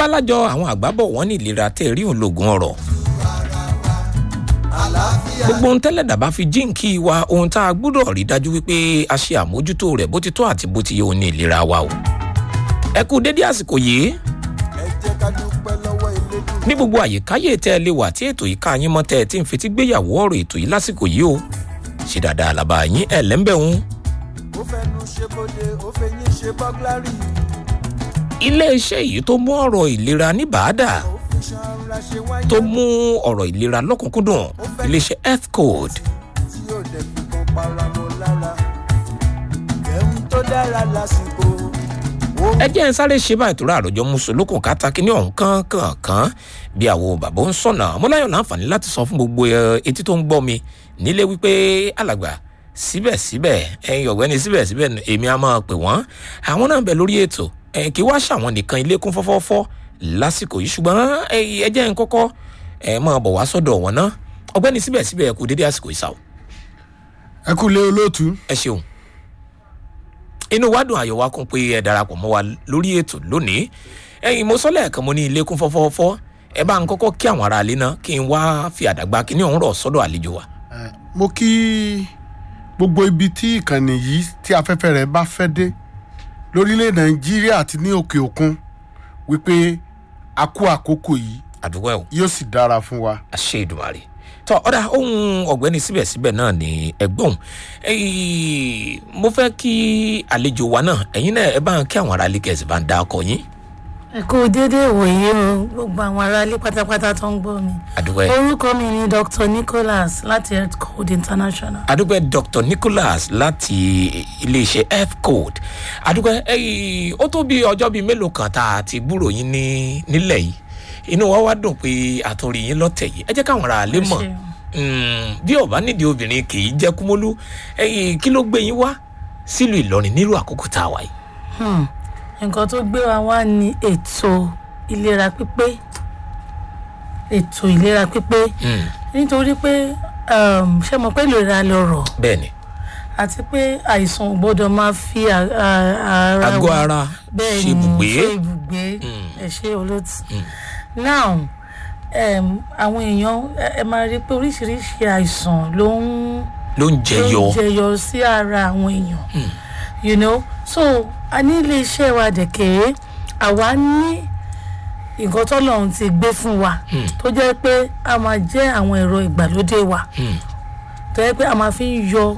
abálájọ àwọn àgbábọ̀ wọn ní ìlera tẹ́ rí òun lògùn ọ̀rọ̀ àlàáfíà gbogbo ohun tẹ́lẹ̀ dàbá fi jíǹkí wa ohun tá a gbúdọ̀ rí dájú wípé a ṣe àmójútó rẹ̀ bó ti tó àti bó ti yẹ òun ní ìlera wa o ẹ kú dédé àsìkò yìí ẹ jẹ́ ká dúpẹ́ lọ́wọ́ elédùn ní gbogbo àyíkáyé tẹ́ ẹ lè wà tí ètò yìí ká yín mọ́ tẹ́ ẹ ti ń fetí gbéyàwó ọ̀rọ̀ ètò yìí lásìkò yìí o ṣe dáadáa làbá yín ẹ̀ lẹ́ńbẹ̀hún ó fẹnu ṣe bóde ó fẹyín ṣe bọ́gláàrì iléeṣẹ́ yìí tó mú ọ̀rọ̀ ìlera ní bàádà ó fi ṣanra ṣe wáyé tó mú ọ̀rọ̀ ìlera lọ́kùnkúndùn iléeṣẹ́ health code tí ó dẹ̀ fi kan para mọ́ lára ẹ̀hún tó dára lásìkò ó ẹ jẹ́ ń sáré ṣe báyìí tó rà àròjọ mùsùlùkùn kátàkì ní ọ̀hún kankan bí àwọn bàbá ń sọ̀nà mọ́láyọ̀ láǹfààní láti sọ fún gbogbo ẹ, etí tó ń gbọ́ mi nílé wípé alàgbà síbẹ̀síbẹ̀ ẹ̀yin ọ̀gbẹ́ni síbẹ̀síbẹ̀ èmi á máa pè wọ́n àwọn náà ń bẹ lórí ètò ẹ, kí wá ṣàwọn nìkan ilé kún fọ́fọ́fọ́ lásìkò yìí ṣùgbọ́n ẹ, ẹ jẹ́ ń kọ́kọ́ ẹ máa bọ̀ wá sọ́dọ̀ wọn ná ọ̀gbẹ́ni síbẹ̀síbẹ̀ ẹ kú dédé àsìkò ìsàwọ̀ ẹ kú lé olóòtú ẹ ṣeun inú wa dùn àyọ̀ wa kún pé ẹ darapọ̀ mọ́ wa lórí ètò lónìí ẹ̀yin mo sọ lẹ́ẹ̀kan mo ní ilé kún fọ́fọ́fọ́ ẹ bá ń kọ́kọ́ kí àwọn ará ilé náà kí n wá fi àdàgbà kíní ọ̀hún rọ̀ sọ́dọ̀ àlejò wa. ẹ, mo kí gbogbo ibi tí ìkànnì yìí tí afẹ́fẹ́ rẹ̀ bá fẹ́ dé lórílẹ̀ nàìjíríà àti ní òkè òkun wípé a kú àkókò yìí àdúgbò ẹ̀ o yóò sì dára fún wa. àṣẹ ìdùmarè tọ ọ̀dà ohun ọ̀gbẹ́ni síbẹ̀síbẹ̀ náà ní ẹgbọ́n ẹ̀yìn mo fẹ́ kí àlejò wa náà ẹ̀yin náà ẹ bá ń kí àwọn ará ilé kẹ̀sì bá ń da ọkọ̀ yín ẹ kú déédéé ìwòye o gbogbo àwọn aráalé pátápátá tó ń gbọ́ mi àdúgbò ẹ̀ orúkọ mi ni dr nicholas láti health code international adúpẹ́ dr nicholas láti iléeṣẹ́ health code adúpẹ́ ẹ̀yìn ó tó bí ọjọ́ bíi mélòó kan tá a ti gbúrò yín ní nílẹ̀ yìí inú wa wá dùn pé àtúnrí yín lọ́tẹ̀ yìí ẹ jẹ́ káwọn ará lè mọ̀ ṣeun. Mm, bí ọba nídìí obìnrin kì í jẹ́ kúmọ́lú ẹ̀yìn kí ló gbé yín wá sílùú ìlọrin nílùú àkókò tá a wà yìí. Hmm. nǹkan tó gbé wa wá ní ètò ìlera pípé ètò ìlera pípé Mm, nítorí pé um, ṣé mo pé ìlera lọrọ̀ bẹ́ẹ̀ ni àti pé àìsàn ò gbọ́dọ̀ máa fi à- à- ara àgọ́ wa- ara bẹ́ẹ̀ ṣe ni ibùgbé ṣe ibùgbé ẹ ṣe olóòtú now um, àwọn èèyàn ẹ- ẹ máa rí i pé oríṣiríṣi àìsàn ló ń ló ń ló jẹyọ ń jẹyọ sí ara àwọn èèyàn you know so a ní ilé iṣẹ́ wa dẹ̀kẹ́ àwa ní nǹkan tọ́lọ́run ti gbé fún wa tó jẹ́ pé a máa jẹ́ àwọn ẹ̀rọ ìgbàlódé wa Mm. tó jẹ́ pé a máa fi ń yọ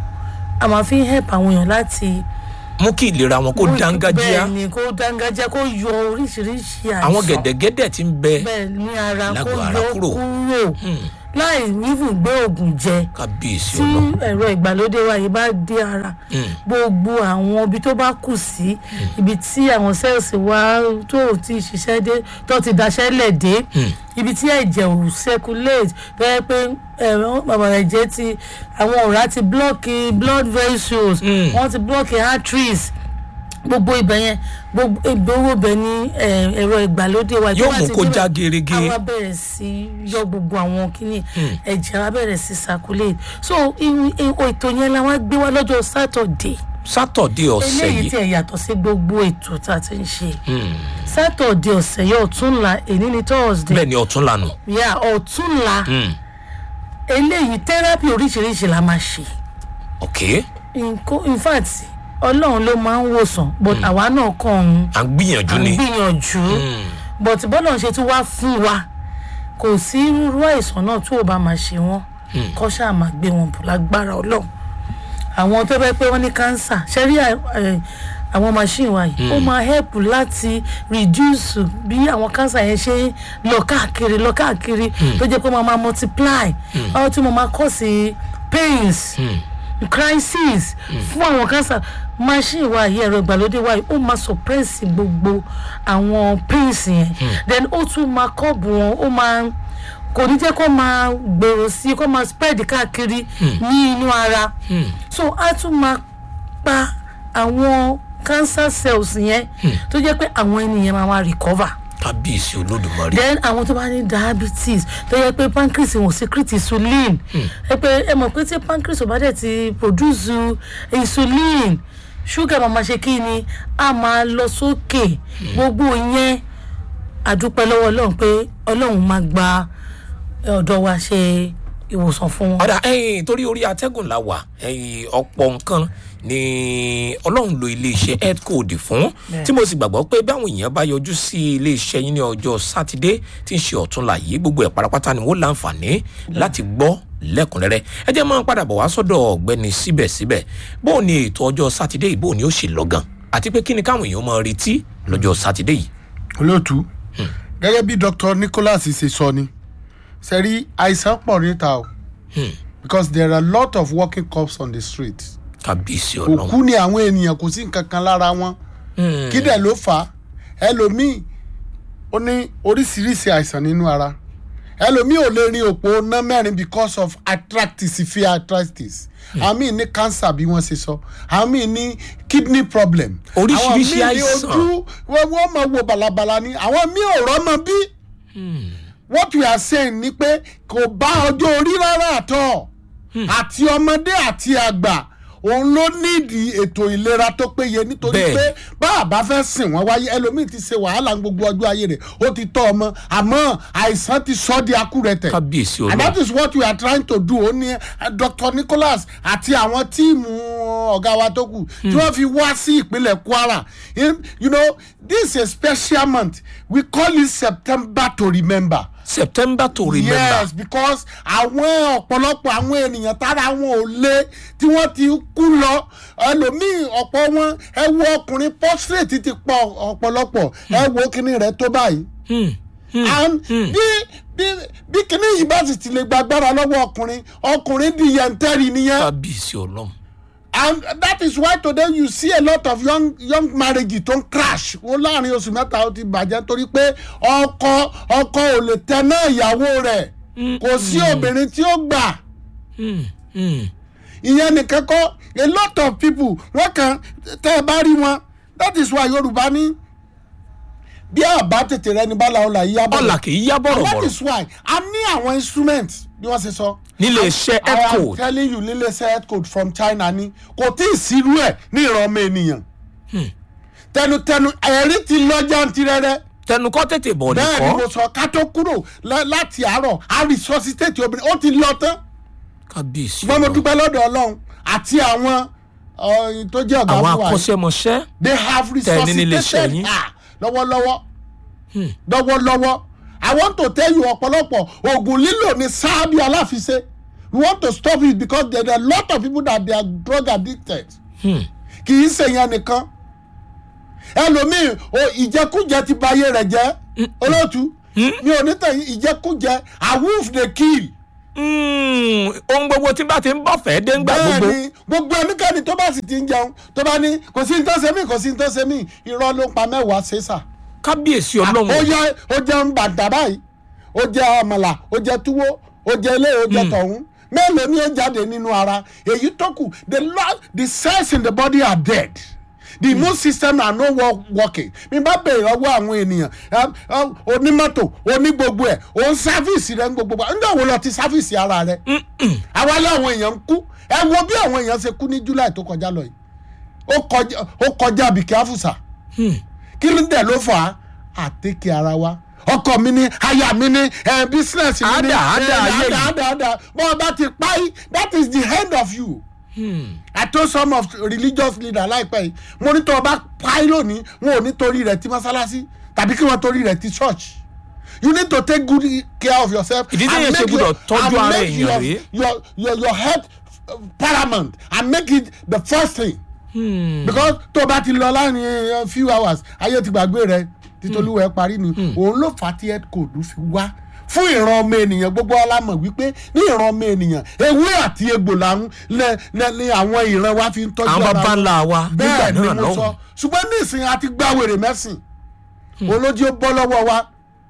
a máa fi ń help àwọn èèyàn láti mú kí ìlera wọn kó dángájíá bẹ́ẹ̀ ni kó dángájá kó yọ oríṣiríṣi àìsàn àwọn gẹ̀dẹ̀gẹ̀dẹ̀ ti ń bẹ bẹ́ẹ̀ ní ara kó lágọ̀ọ́ ara yọ kúrò. kúrò Mm, láì nífùn gbé oògùn jẹ kábíyèsí tí ọlọ ẹ̀rọ ìgbàlódé wa yìí bá dé ara Mm. gbogbo àwọn ibi tó bá kù sí ibi tí àwọn sẹ́ẹ̀sì wa tó ò ti ṣiṣẹ́ dé tó ti daṣẹ́ lẹ̀ dé Mm. ibi tí ẹ̀jẹ̀ ò circulate tó yẹ pé ẹ̀rọ bàbá ẹ̀jẹ̀ ti àwọn ọ̀rá ti blọ́ọ̀kì blood vessels Mm. wọ́n ti blọ́ọ̀kì arteries gbogbo ibẹ̀ yẹn gbogbo ìgbowó bẹ̀ ní eh, ẹ̀rọ ìgbàlódé wa tó yóò bá mú ti kó débẹ̀, já gerege àwa bẹ̀rẹ̀ sí yọ gbogbo àwọn kíní ẹ̀jẹ̀ wa bẹ̀rẹ̀ sí circulate so irú- irú ètò yẹn la wá gbé wá lọ́jọ́ saturday sátọ̀dé ọ̀sẹ̀ eléyìí yìí tí ẹ̀ yàtọ̀ sí gbogbo ètò tá a ti ń ṣe Mm, saturday ọ̀sẹ̀ yẹn ọ̀túnla èní ni thursday bẹ́ẹ̀ ni ọ̀tún lànà yà ọ̀túnla Mm, eléyìí therapy oríṣiríṣi la máa ṣe ok Nko- in fact ọlọ́run ló máa ń wòsàn but àwa náà kàn ń à ń gbìyànjú à ń ni gbìyànjú Mm, but bọ́lá ṣe tún wá fún wa kò sí irú àìsàn náà tó o bá máa ṣe wọ́n kọ́ ṣáà máa gbé wọn bò lágbára ọlọ́run àwọn tó bẹ́ pé wọ́n ní cancer ṣe rí à- ẹ̀, àwọn machine wa yìí ó máa help láti reduce bí àwọn cancer yẹn ṣe ń lọ káàkiri lọ káàkiri tó jẹ́ pé wọ́n máa multiply báwo tí mo máa kọ́ sí pains crisis fún àwọn cancer machine wa yìí ẹ̀rọ ìgbàlódé wa yìí ó máa suppress gbogbo àwọn pains yẹn then ó tún máa kọ́ọ̀bù wọn ó máa kò ní jẹ́ kó máa gbèrò sí kó máa spread káàkiri ní inú ara so á tún máa pa àwọn cancer cells yẹn tó jẹ́ pé àwọn ènìyàn máa wá recover kábíyèsí olódùmarè then àwọn tó bá ní diabetes tó yẹ pé pancreas wọn secrete insulin ẹ pé ẹ mọ̀ pé tí pancreas ò bá dẹ̀ ti produce insulin sugar máa ma ṣe kí ni a máa lọ sókè gbogbo yẹn adúpẹ́ lọ́wọ́ ọlọ́run pé ọlọ́run máa gba ọ̀dọ́ wa ṣe ìwòsàn fún wọn. ọ̀dà ẹ̀yìn torí orí atẹ́gùn la wà ẹ̀yìn ọ̀pọ̀ nǹkan ni ọlọ́run lo iléeṣẹ́ headcode fún Bẹ́ẹ̀. tí mo sì gbàgbọ́ pé báwọn èèyàn bá yọjú sí iléeṣẹ́ yín ní ọjọ́ sátidé tí ń ṣe ọ̀túnla yìí gbogbo ẹ̀ pátápátá ni wọ́n láǹfààní láti gbọ́ lẹ́kùnrẹ́rẹ́ ẹ jẹ́ máa padà bọ̀ wá sọ́dọ̀ ọ̀gbẹ́ni síbẹ̀síbẹ̀ bó o ní ètò ọjọ́ sátidé yìí bó o ní ó ṣe lọ́gàn àti pé kí ni káwọn èèyàn máa retí lọ́jọ́ sátidé yìí. olóòtú gẹ́gẹ́ bí dr nicholas ṣe sọ ni sẹ́rí àìsàn pọ̀ níta o because there are a lot of walking cops on the street kábíyèsí ọlọ́run òkú ni àwọn ènìyàn kò sí nǹkan kan lára wọn kí dẹ̀ ló fà á ẹlòmíì ó ní oríṣiríṣi àìsàn nínú ara ẹlòmíì ò lè rin òpó ná mẹ́rin because of arthritis severe arthritis àwọn míì ní cancer bí wọ́n ṣe sọ àwọn míì ní kidney problem Oríṣiríṣi àwọn míì ní àìsàn. ojú wọ́n wọ́n máa wo balabala ni àwọn míì ò rọ́mọ bí what we are saying ni pé kò bá ọjọ́ orí rárá àtọ̀ àti ọmọdé àti àgbà òun ló nídìí ètò ìlera tó péye nítorí Bẹ́ẹ̀ni. pé bá a bá fẹ́ sìn wọ́n wáyé ẹlòmíì ti ṣe wàhálà gbogbo ọjọ́ ayé rẹ̀ ó ti tọ́ ọmọ àmọ́ àìsàn ti sọ ọ́ di akúrẹ̀tẹ̀ kábíyèsí and that ọlọ́run is what we are trying to do ó ní eh, dr nicholas àti àwọn tíìmù ọ̀gá wa tó kù tí wọ́n fi wá sí ìpínlẹ̀ kwara In- you know this is a special month we call it september to remember september to remember. yes because àwọn ọ̀pọ̀lọpọ̀ àwọn ènìyàn tára wọn ò lé tí wọ́n ti kú lọ ẹlòmíì ọ̀pọ̀ wọn ẹ wo ọkùnrin portrait ti pọ̀ ọ̀pọ̀lọpọ̀ ẹ wo kíní rẹ̀ tó báyìí and bí bí bí kíní yìí bá sì ti lè gbàgbára lọ́wọ́ ọkùnrin ọkùnrin di yẹntẹ́rì nìyẹn kábíyèsí ọlọ́run and that is why today you see a lot of young young marriages tó ń crash wọn láàrin oṣù mẹ́ta ó ti bàjẹ́ torí pé ọkọ ọkọ ò lè tẹ náà ìyàwó rẹ̀ kò sí obìnrin tí ó gbà ìyẹn nìkan kọ́ a lot of people wọ́n kàn tẹ́ ẹ bá rí wọn that is why yorùbá ní bí àbá tètè rẹ ní bala ọ̀la yíyá ọ̀là kì í yá and that bọ̀rọ̀bọ̀rọ̀ is why a ní àwọn instrument bí wọ́n ṣe sọ. nílé iṣẹ́ I am headcode telling you nílé iṣẹ́ headcode from China ni kò tí ì sírú ẹ̀ ní ìran ọmọ ènìyàn. tẹnutẹnu ẹ̀rí ti lọ jantirẹrẹ tẹnukọ́ tètè bọ̀ bẹ́ẹ̀ ni mo nìkọ́ sọ ká tó kúrò lá- láti àárọ̀ a resuscitate obìnrin ó ti lọ tán kábíyèsí ṣùgbọ́n mo ọlọ́run dúpẹ́ lọ́dọ̀ ọlọ́run àti àwọn ọ̀yìn tó jẹ́ ọ̀gá àwọn fún wa yìí akọ́ṣẹ́mọṣẹ́ they have Tẹ̀ ní nílé iṣẹ́ resuscitated yín. her lọ́wọ́lọ́wọ́ lọ́wọ́lọ́wọ́ i want to tell you ọ̀pọ̀lọpọ̀ oògùn lílò ní sáábì aláfiṣe we want to stop it because there are a lot of people that they are drug addicted kì í ṣe yẹn nìkan ẹlòmíì o ìjẹkújẹ ti ba ayé rẹ̀ jẹ́ olóòtú mi ò ní tẹ̀yìn ìjẹkújẹ awoof dey kill Mm, ohun gbogbo tí bá ti ń bọ̀ fẹ́ dé ńgbà gbogbo bẹ́ẹ̀ni gbogbo ẹnikẹ́ni tó bá sì ti ń jẹun tó bá ní kò sí ní tó ṣe mí kò sí ní tó ṣe mí irọ́ ló ń pa mẹ́wàá ṣe sà kábíyèsí ó ọlọ́run jẹ ó jẹ bàtà báyìí ó jẹ àmàlà ó jẹ túwó ó jẹ ilé ó jẹ tọ̀hún mélòó ni ó jáde nínú ara èyí tó kù the lo- the cells in the body are dead the immune system are no wo- working mi bá bèrè ọwọ́ àwọn ènìyàn um, um, onímọ́tò onígbogbo ẹ̀ òun sáfíìsì rẹ̀ ń gbogbo ẹ̀ ǹjẹ́ wo lọ ti sáfíìsì ara rẹ̀ àwa lé àwọn èèyàn ń kú ẹ wo bí àwọn èèyàn ṣe kú ní july tó kọjá lọ yìí ó kọjá ó kọjá bìkẹ́ àfùsà kí ló dẹ̀ ló fà á àtẹ́kẹ́ ara wa ọkọ mi ní aya mi ní ẹ bísínẹ́sì mi ní Àdà, àdà, ẹ, ayé àdà yìí. àdà àdà bọ́ ọ bá ti pa yìí that is the end of you. I told some of religious leaders láìpẹ́ yìí mo ní tó o bá pa yìí lónìí wọn ò ní torí rẹ̀ ti mọ́sálásí tàbí kí wọ́n torí rẹ̀ ti church. You need to take good care of yourself. Ìdí téèyàn and ṣe make gbọ́dọ̀ your- tọ́jú and ara make èèyàn your- rèé. your your your health uh, paramount and make it the first thing because tó o bá ti lọ láàrin eh, few hours ayé ti gbàgbé rẹ títolúwẹ parí ni òun ló fà á tí head code fi wá fún ìran ọmọ ènìyàn gbogbo alámọ̀ wípé ní ìran ọmọ ènìyàn ewé àti egbò làwọn lẹ lẹ ní àwọn ìran wa fi ń tọ́jú àwọn ara baba wọn. ńlá wa nígbà bẹ́ẹ̀ ni náà mo sọ lọ́hùn ṣùgbọ́n ní ìsìn àti gbá wèrè mẹ́sìn olójú ó bọ́ lọ́wọ́ wa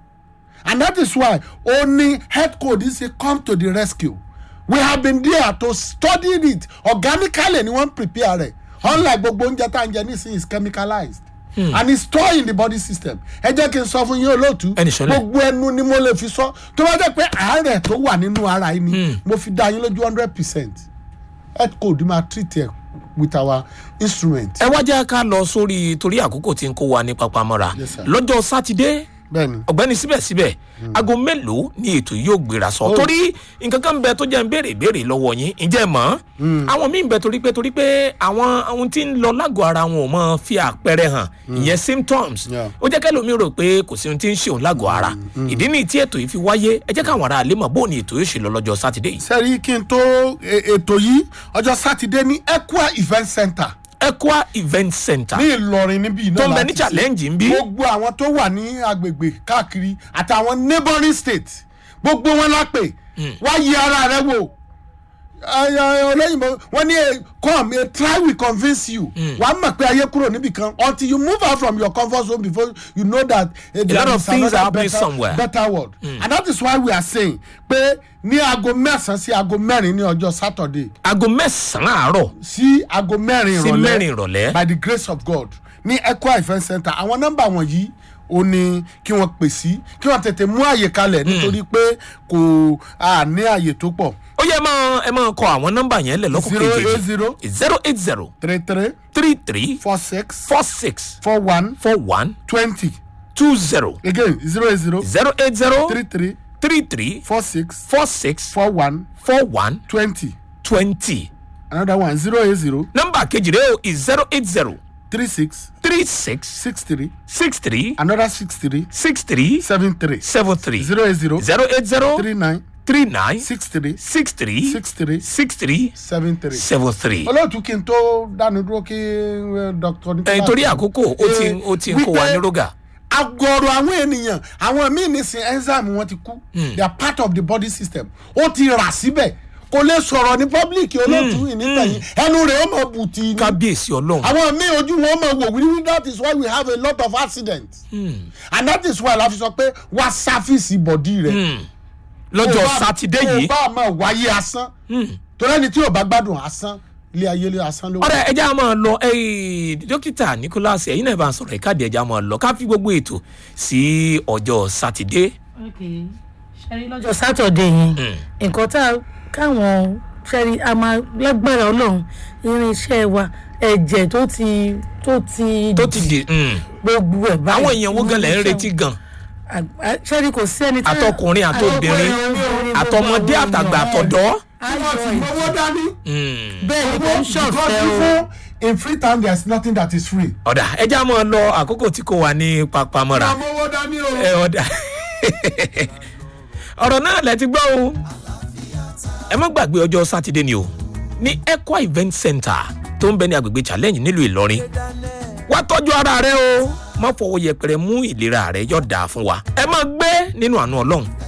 and that is why only head code is a come to the rescue we have been there to study it organically ni wọ́n prepare rẹ̀ unlike gbogbo oúnjẹ tá à ń jẹ nísìnyí is chemicalized hmm. and it's stored in the body system ẹ jẹ́ kí n sọ fún yín olóòtú Ẹnì sọ́lẹ̀. gbogbo ẹnu ni mo lè fi sọ tó bá jẹ́ pé àárẹ̀ tó wà nínú ara yìí ni mo fi dá yín lójú hundred percent head code máa treat ẹ with our instrument. ẹ wá jẹ́ ká lọ sórí torí àkókò tí ń kó wa ní papamọ́ra Yes, sir. lọ́jọ́ sátidé bẹ́ẹ̀ni ọ̀gbẹ́ni síbẹ̀síbẹ̀ aago mélòó ni ètò yìí yóò gbéra sọ torí nǹkan kan bẹ tó jẹ́ ń béèrè ìbéèrè lọ́wọ́ yín ǹjẹ́ ẹ mọ̀ àwọn míì bẹ torí pé torí pé àwọn ohun tí ń lọ lágọ̀ọ́ ara wọn ò mọ fi àpẹẹrẹ hàn ìyẹn symptoms Yeah. ó jẹ́ kẹ́lòmí rò pé kò sí ohun tí ń ṣe òun lágọ̀ọ́ ara ìdí nìyí tí ètò yìí fi wáyé ẹ jẹ́ káwọn ará àlè mọ̀ bóun ni ètò yóò ṣe lọ lọ́jọ́ sátidé yìí sẹ́rí kí n tó e- ètò yìí ọjọ́ sátidé ní equa event center Equa event center ní ìlọrin níbí náà tó ń bẹ ní láti ṣe. challenge ń bí gbogbo àwọn tó wà ní agbègbè káàkiri àtàwọn neighboring states gbogbo wọn la pè wá yí ara rẹ wò Ẹ, ẹ, olóyìnbó wọn ní eh, come a try will convince you wàá mọ̀ pé ayé kúrò níbì kan until you move out from your comfort zone before you know that eh, there lot of is things another are happening better, somewhere. better world and that is why we are saying pé ní aago mẹ́sàn-án sí aago mẹ́rin ní ọjọ́ saturday aago mẹ́sàn-án àárọ̀ sí aago mẹ́rin sí ìrọ̀lẹ́ mẹ́rin ìrọ̀lẹ́ by the grace of god ní equa event center àwọn nọmba wọ̀nyí ó ní kí wọ́n pè sí kí wọ́n tètè mú àyè kalẹ̀ nítorí pé kò à ní àyè tó pọ̀ ó yẹ ẹ máa ẹ máa kọ àwọn nọ́mbà yẹn lẹ̀ lọ́kùn zero eight kejì zero zero eight zero three three three three four six four six four one four one twenty two zero again zero eight zero zero eight zero three three three three four six four six four one four one twenty twenty another one zero eight zero nọ́mbà kejì rẹ o is zero eight zero three six three six six three six three another six three six three seven three seven three zero eight zero zero eight zero three nine three nine six three six three six three six three seven three. seven three. olóòtú kí n tó dánu dúró kí eh, dr nicholas. ẹ̀ torí àkókò ó ti Eh, ó ti ń kó wa wípé ní rógà. agọrọ àwọn ènìyàn àwọn míì nísìn enzyme wọn ti kú they are part of the body system ó ti rà síbẹ̀ kò lè sọ̀rọ̀ ní public olóòtú ìnítẹ̀yìn ẹnu rẹ̀ ó mọ̀ bùtì ní kábíyèsí ọlọ́run. àwọn míì ojú wọn mọ̀ wò wí that is why we have a lot of accidents and that is why la fi sọ pé wá sáfìsì bọ̀dí rẹ̀ lọ́jọ́ Kò bá- sátidé yìí kò bá máa wáyé asán torí ẹni tí ò bá gbádùn asán ilé ayé lé asán ló wà. ọ̀rẹ́ ẹja máa lọ eh, dókítà nicholas ẹ̀yin náà bá ń sọ̀rọ̀ ìkádìí ẹja máa lọ ká fi gbogbo ètò sí ọjọ́ sátidé. ṣẹ́rí lọ́jọ́ sátọ̀dé yẹn nǹkan tá a káwọn ṣẹ́rí a máa lágbára ọlọ́run irinṣẹ́ wa ẹ̀jẹ̀ tó ti tó ti tó ti di mm, gbogbo ẹ̀ báyìí àwọn èèyàn wo gan lẹ̀ ń retí gan Àgbà- ṣẹ́rí kò sí ẹni tí àtọkùnrin àtobìnrin àtọmọdé àtàgbà àtọ̀dọ́. owó dání. Mm. bẹ́ẹ̀ ni kò ń because ṣọ̀fẹ́ o even in free time there is nothing that is free. ọ̀dà ẹja máa lọ àkókò tí kò wà ní papamọ́ra. owó dání o. ẹ ọ̀dà ọ̀rọ̀ náà lẹ ti gbọ́ o ẹ má gbàgbé ọjọ́ sátidé ni o ní equa event center tó ń bẹ ní agbègbè challenge nílùú ìlọrin wá tọ́jú ara rẹ o má fọwọ́ yẹpẹrẹ mú ìlera rẹ yọ̀ dáa fún wa ẹ má gbé nínú àánú ọlọ́run